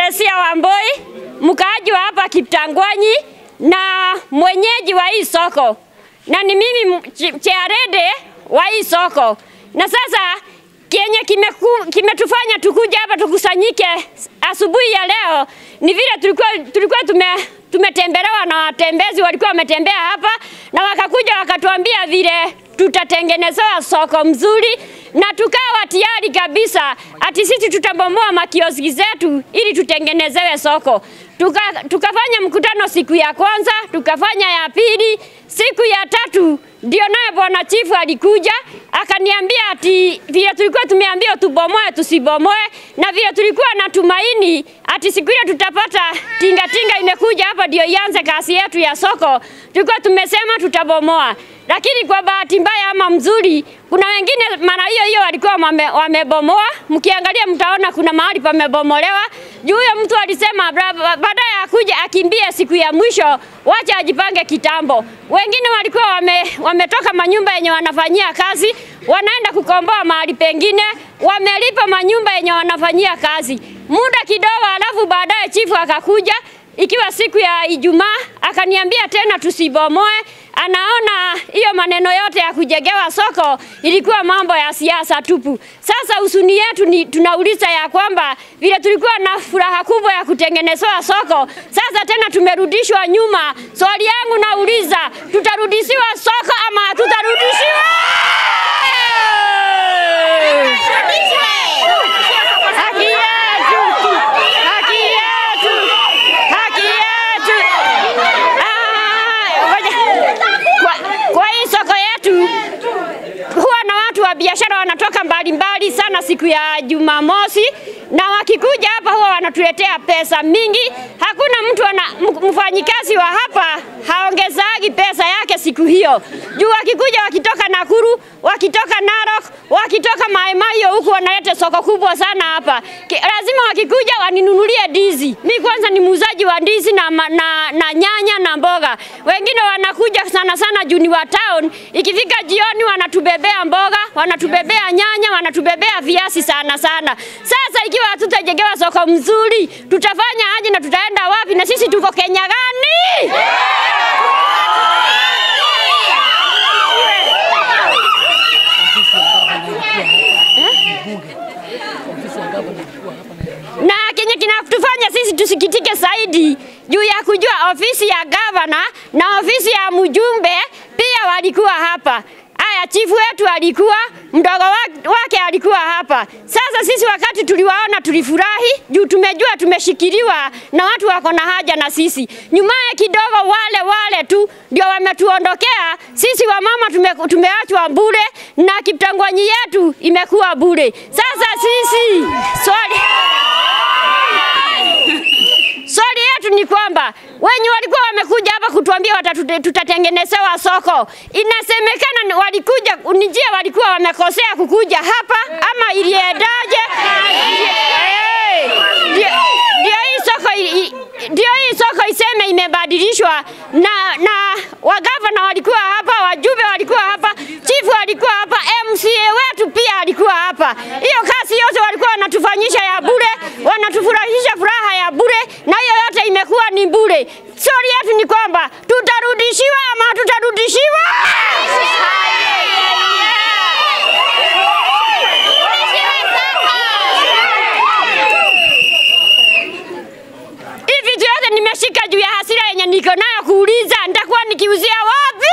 Teresia Wamboi, mkaaji wa hapa Kiptangwanyi na mwenyeji wa hii soko, na ni mimi chairede wa hii soko. Na sasa kenye kimeku- kimetufanya tukuja hapa tukusanyike asubuhi ya leo ni vile tulikuwa, tulikuwa tume, tumetembelewa na watembezi walikuwa wametembea hapa na wakakuja wakatuambia vile tutatengenezewa soko mzuri na tukawa tayari kabisa ati sisi tutabomoa makioski zetu ili tutengenezewe soko. Tuka, tukafanya mkutano siku ya kwanza, tukafanya ya pili, siku ya tatu ndio naye bwana chifu alikuja akaniambia ati vile tulikuwa tumeambiwa tubomoe tusibomoe, na vile tulikuwa na tumaini ati siku ile tutapata tingatinga tinga imekuja hapa ndio ianze kazi yetu ya soko, tulikuwa tumesema tutabomoa lakini kwa bahati mbaya ama mzuri, kuna wengine mara hiyo hiyo walikuwa wame, wamebomoa. Mkiangalia mtaona kuna mahali pamebomolewa juu huyo mtu alisema bra- ba- baadaye akuja akimbie siku ya mwisho, wacha ajipange kitambo. Wengine walikuwa wame, wametoka manyumba yenye wanafanyia kazi, wanaenda kukomboa mahali pengine, wamelipa manyumba yenye wanafanyia kazi muda kidogo, alafu baadaye chifu akakuja ikiwa siku ya Ijumaa akaniambia tena tusibomoe. Anaona hiyo maneno yote ya kujengewa soko ilikuwa mambo ya siasa tupu. Sasa usuni yetu ni tunauliza ya kwamba vile tulikuwa na furaha kubwa ya kutengenezewa soko, sasa tena tumerudishwa nyuma. Swali yangu nauliza, tutarudishiwa soko ama hatutarudishiwa? Haki yetu, haki yetu, haki yetu. Ah, ngoja. Kwa, kwa hii soko yetu huwa na watu wa biashara wanatoka mbalimbali sana siku ya Jumamosi, na wakikuja hapa huwa wanatuletea pesa mingi. Hakuna mtu ana, m- mfanyikazi wa hapa haongezagi pesa yake siku hiyo, juu wakikuja wakitoka Nakuru, wakitoka Narok, wakitoka Maimaio huku wanaleta soko kubwa sana hapa. Ki, lazima wakikuja waninunulie ndizi. Mi kwanza ni muuzaji wa ndizi na, ma- na, na nyanya na mboga. Wengine wanakuja sana sana juu ni wa town, ikifika jioni wanatubebea mboga, wanatubebea nyanya, wanatubebea viazi sana sana. Sasa ikiwa hatutajengewa soko mzuri, tutafanya aje na tutaenda wapi? Na sisi tuko Kenya gani? na kenye kinatufanya sisi tusikitike zaidi juu ya kujua ofisi ya gavana na ofisi ya mjumbe pia walikuwa hapa. Aya, chifu wetu alikuwa, mdogo wa- wake alikuwa hapa. Sasa sisi wakati tuliwaona tulifurahi juu tumejua tumeshikiliwa na watu wako na haja na sisi. Nyumaye kidogo wale wale tu ndio wametuondokea sisi, wamama tume, tumeachwa bure na Kiptangwanyi yetu imekuwa bure. Sasa sisi swali Swali yetu ni kwamba wenye walikuwa wamekuja hapa kutuambia watatute- tutatengenezewa soko, inasemekana ni walikuja ni njia walikuwa wamekosea kukuja hapa ama iliendaje? Eh, Ndio ndio hii soko i- i- ndio hii soko iseme imebadilishwa na na wagavana walikuwa hapa, wajumbe walikuwa hapa, chifu walikuwa hapa, MCA wetu pia alikuwa hapa. Hiyo kazi yote walikuwa wanatufanyisha ya bure, wanatufurahisha furaha ya bure, na hiyo yote imekuwa ni bure. Swali yetu ni kwamba tutarudishiwa ama hatutarudishiwa? Hii vitu yote nimeshika juu ya hasira yenye niko nayo kuuliza nitakuwa nikiuzia wapi?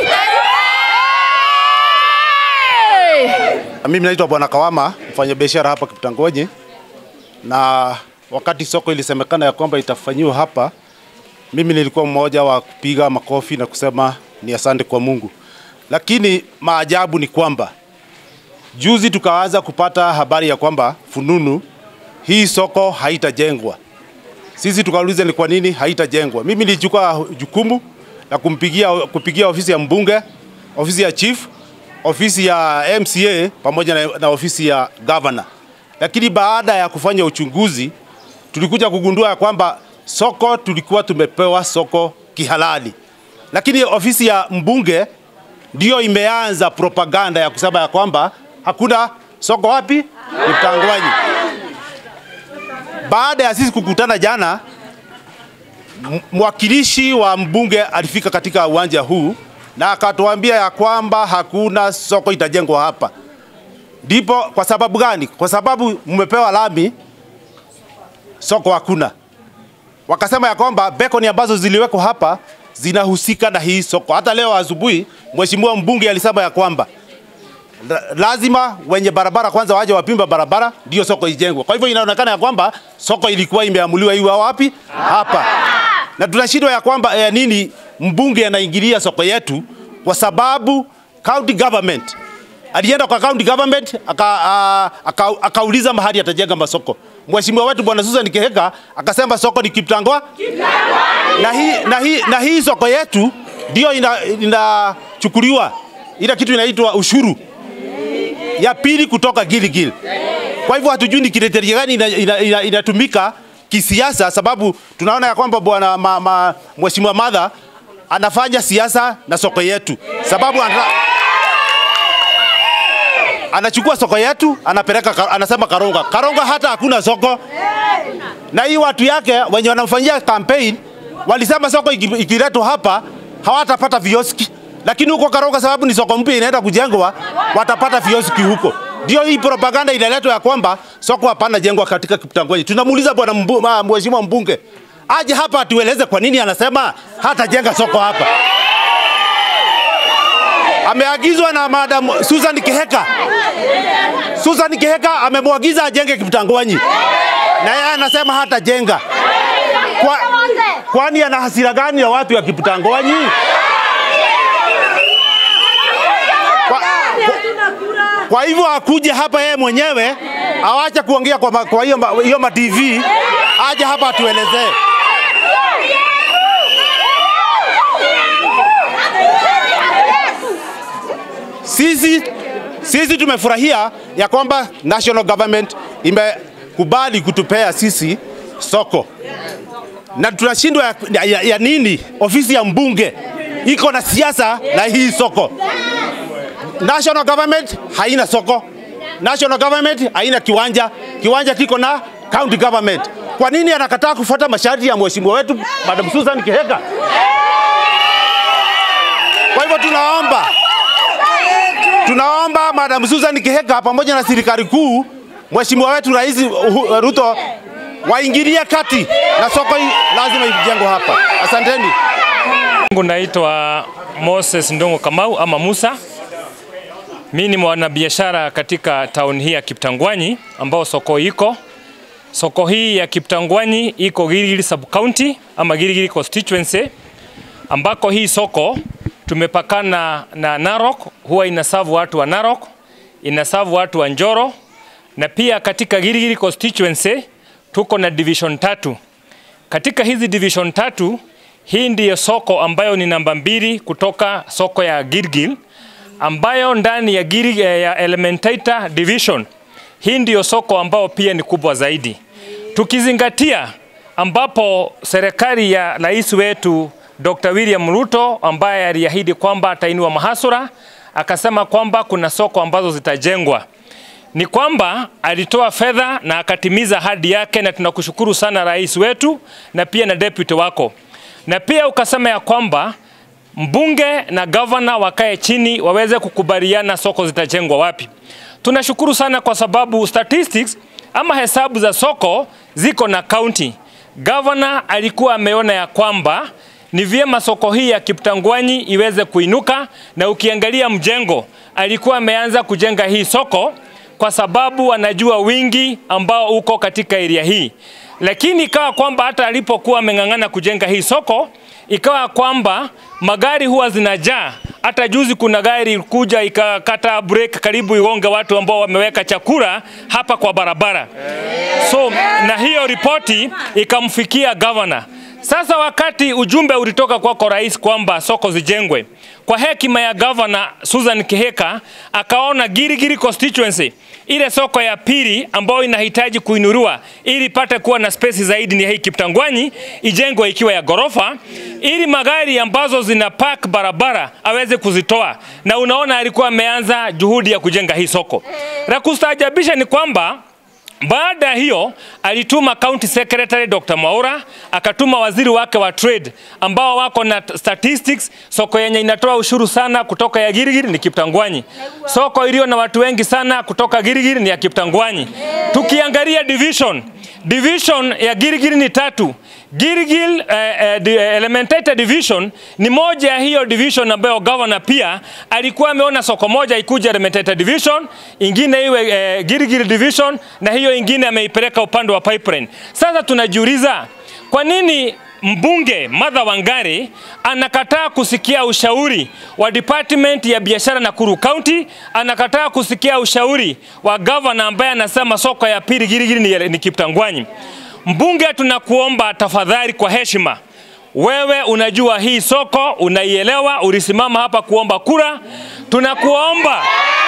Mimi naitwa Bwana Kawama, mfanyabiashara hapa Kiptangonyi, na wakati soko ilisemekana ya kwamba itafanyiwa hapa, mimi nilikuwa mmoja wa kupiga makofi na kusema ni asante kwa Mungu, lakini maajabu ni kwamba juzi tukaanza kupata habari ya kwamba fununu hii soko haitajengwa. Sisi tukauliza ni kwa nini haitajengwa. Mimi nilichukua jukumu la kumpigia kupigia ofisi ya mbunge, ofisi ya chief, ofisi ya MCA pamoja na, na ofisi ya governor. Lakini baada ya kufanya uchunguzi tulikuja kugundua ya kwamba soko tulikuwa tumepewa soko kihalali, lakini ofisi ya mbunge ndio imeanza propaganda ya kusema ya kwamba hakuna soko wapi Kiptangwanyi. baada ya sisi kukutana jana, m- mwakilishi wa mbunge alifika katika uwanja huu na akatuambia ya kwamba hakuna soko itajengwa hapa. Ndipo kwa sababu gani? Kwa sababu mmepewa lami, soko hakuna. Wakasema ya kwamba bekoni ambazo ziliwekwa hapa zinahusika na hii soko. Hata leo asubuhi mheshimiwa mbunge alisema ya kwamba la- lazima wenye barabara kwanza waje wapimba barabara ndio soko ijengwe. Kwa hivyo inaonekana ya kwamba soko ilikuwa imeamuliwa iwe wapi? Hapa. Na tunashindwa ya kwamba eh, nini mbunge anaingilia soko yetu kwa sababu county government alienda kwa county government aka, a, aka, akauliza mahali atajenga masoko. Mheshimiwa wetu bwana Susan Kihika akasema soko ni Kiptangwa na hii, na hii, na hii soko yetu ndio inachukuliwa ina ile kitu inaitwa ushuru ya pili kutoka Gilgil. Kwa hivyo hatujui ni kriteria gani inatumika ina, ina, inatumika kisiasa, sababu tunaona ya kwamba bwana ma, ma, mheshimiwa Madha anafanya siasa na soko yetu, sababu ana, anachukua soko yetu anapeleka, ka- anasema Karonga. Karonga hata hakuna soko, na hii watu yake wenye wanamfanyia campaign walisema soko iki- ikiletwa hapa hawatapata vioski, lakini huko Karonga sababu ni soko mpya inaenda kujengwa, watapata vioski huko. Ndio hii propaganda inaletwa ya kwamba soko hapana jengwa katika Kiptangwenyi. Tunamuuliza bwana mbu- ma- mheshimiwa mbunge aje hapa atueleze kwa nini anasema hatajenga soko hapa. Ameagizwa na madam Susan Kiheka. Susan Kiheka amemwagiza ajenge Kiptangwenyi na yeye anasema hatajenga. Kwa, kwani ana hasira gani ya watu ya Kiptangwenyi? Kwa, kwa, kwa hivyo akuje hapa yeye mwenyewe awache kuongea kwa, ma- kwa hiyo ma- hiyo ma TV aje hapa atuelezee. Sisi sisi tumefurahia ya kwamba national government imekubali kutupea sisi soko na tunashindwa ya, ya, ya, ya nini? Ofisi ya mbunge iko na siasa na hii soko. National government haina soko, national government haina kiwanja, kiwanja kiko na county government. Kwa nini anakataa kufuata masharti ya mheshimiwa wetu Madam Susan Kiheka? Kwa hivyo tunaomba tunaomba Madam Susan Kiheka pamoja na serikali kuu, mheshimiwa wetu Rais Uhu- Ruto waingilie kati na soko hii lazima ijengwe hapa. Asanteni. Mungu naitwa Moses Ndongo Kamau ama Musa. Mimi ni mwanabiashara katika town hii ya Kiptangwanyi ambao soko iko. Soko hii ya Kiptangwanyi iko Gilgil sub county ama Gilgil constituency ambako hii soko tumepakana na Narok, huwa inasavu watu wa Narok, inasavu watu wa Njoro na pia katika Gilgil constituency tuko na division tatu. Katika hizi division tatu, hii ndiyo soko ambayo ni namba mbili kutoka soko ya Gilgil ambayo ndani ya, Gilgil, ya Elementaita division hii ndiyo soko ambayo pia ni kubwa zaidi, tukizingatia ambapo serikali ya rais wetu Dr. William Ruto ambaye aliahidi kwamba atainua mahasura, akasema kwamba kuna soko ambazo zitajengwa ni kwamba alitoa fedha na akatimiza ahadi yake, na tunakushukuru sana rais wetu na pia na deputy wako, na pia ukasema ya kwamba mbunge na gavana wakae chini waweze kukubaliana soko zitajengwa wapi. Tunashukuru sana kwa sababu statistics ama hesabu za soko ziko na county. Gavana alikuwa ameona ya kwamba ni vyema soko hii ya Kiptangwanyi iweze kuinuka, na ukiangalia mjengo alikuwa ameanza kujenga hii soko kwa sababu anajua wingi ambao uko katika area hii, lakini ikawa kwamba hata alipokuwa ameng'ang'ana kujenga hii soko, ikawa kwamba magari huwa zinajaa. Hata juzi kuna gari kuja ikakata break karibu igonge watu ambao wameweka chakula hapa kwa barabara. So na hiyo ripoti ikamfikia governor. Sasa wakati ujumbe ulitoka kwako rais kwamba soko zijengwe, kwa hekima ya governor Susan Kiheka akaona Girigiri constituency ile soko ya pili ambayo inahitaji kuinuliwa ili ipate kuwa na space zaidi ni hii Kiptangwanyi ijengwe ikiwa ya gorofa, ili magari ambazo zina park barabara aweze kuzitoa, na unaona alikuwa ameanza juhudi ya kujenga hii soko. La kustaajabisha ni kwamba Baada ya hiyo alituma county secretary Dr. Mwaura, akatuma waziri wake wa trade ambao wako na statistics. Soko yenye inatoa ushuru sana kutoka ya Girigiri ni Kiptangwanyi. Soko iliyo na watu wengi sana kutoka Girigiri ni ya Kiptangwanyi. Tukiangalia division, division ya Girigiri ni tatu. Girigil eh, eh, di- eh, Elementated Division ni moja ya hiyo division ambayo governor pia alikuwa ameona soko moja ikuja Elementated Division, ingine iwe eh, Girigil Division na hiyo ingine ameipeleka upande wa pipeline. Sasa tunajiuliza kwa nini mbunge Martha Wangari anakataa kusikia ushauri wa department ya biashara Nakuru County, anakataa kusikia ushauri wa governor ambaye anasema soko ya pili Girigiri ni, ni Kiptangwanyi. Mbunge, tunakuomba tafadhali, kwa heshima, wewe unajua hii soko, unaielewa, ulisimama hapa kuomba kura. Tunakuomba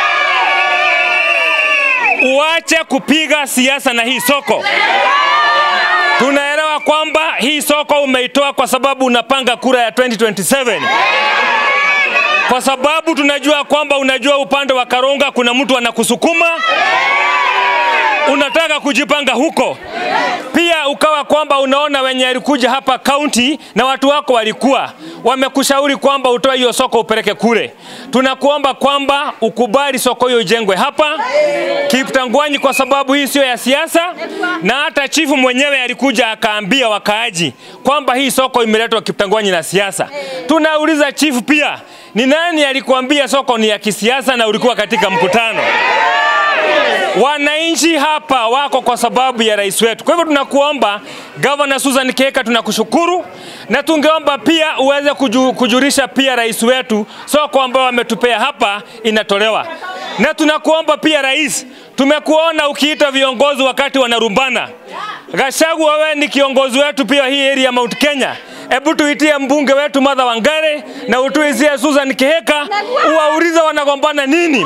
uache kupiga siasa na hii soko. Tunaelewa kwamba hii soko umeitoa kwa sababu unapanga kura ya 2027 kwa sababu tunajua kwamba unajua upande wa Karonga kuna mtu anakusukuma unataka kujipanga huko pia, ukawa kwamba unaona wenye alikuja hapa kaunti na watu wako walikuwa wamekushauri kwamba utoe hiyo soko upeleke kule. Tunakuomba kwamba ukubali soko hiyo ijengwe hapa Kiptangwanyi, kwa sababu hii sio ya siasa, na hata chifu mwenyewe alikuja akaambia wakaaji kwamba hii soko imeletwa Kiptangwanyi na siasa. Tunauliza chifu pia, ni nani alikuambia soko ni ya kisiasa na ulikuwa katika mkutano? Wananchi hapa wako kwa sababu ya rais wetu. Kwa hivyo tunakuomba Governor Susan Keka, tunakushukuru na tungeomba pia uweze kuju, kujulisha pia rais wetu soko ambao ametupea hapa inatolewa, na tunakuomba pia rais, tumekuona ukiita viongozi wakati wanarumbana. Gachagua, wewe ni kiongozi wetu pia hii area ya Mount Kenya. Hebu tuitie mbunge wetu Martha Wangare na utuizie Susan Kiheka, uwaulize wanagombana nini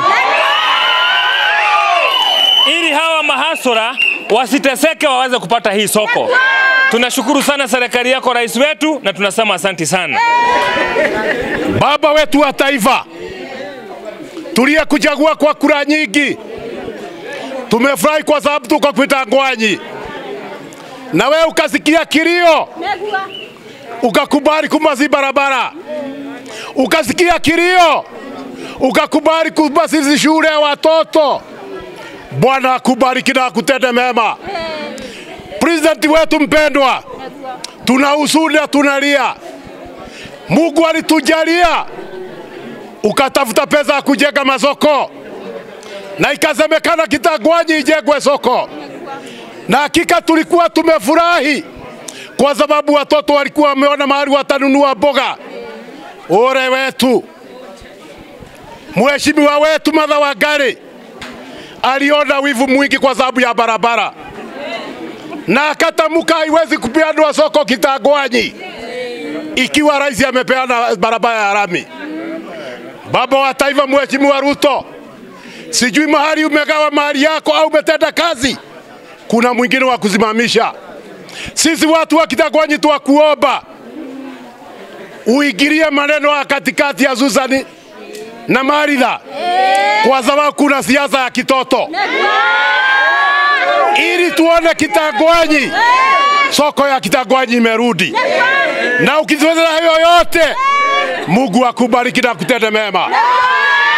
ili hawa mahasura wasiteseke waweze kupata hii soko. Tunashukuru sana serikali yako, rais wetu, na tunasema asanti sana. Baba wetu wa taifa, tuliyekuchagua kwa kura nyingi, tumefurahi kwa sababu tuko Kiptangwanyi, na wewe ukasikia kilio, ukakubali kumasi barabara, ukasikia kilio, ukakubali kumasi shule ya watoto. Bwana akubariki na akutende mema. President wetu mpendwa, tuna huzuni na tunalia. Mungu alitujalia ukatafuta pesa ya kujenga masoko na ikasemekana Kitangwanyi ijengwe soko, na hakika tulikuwa tumefurahi kwa sababu watoto walikuwa wameona mahali watanunua mboga. Ore wetu mheshimiwa wetu Martha Wangari aliona wivu mwingi kwa sababu ya barabara na akatamka haiwezi kupeanwa soko Kitangwanyi ikiwa rais amepeana barabara ya lami. Baba wa taifa Mheshimiwa Ruto, sijui mahali umegawa mahali yako au umetenda kazi, kuna mwingine wa kusimamisha. Sisi watu wa Kitangwanyi twakuomba uingilie maneno ya katikati ya Susan na Maritha kwa sababu kuna siasa ya kitoto, ili tuone Kitangwanyi, soko ya Kitangwanyi imerudi. Na ukizoea hayo yote, Mungu akubariki na kutende mema.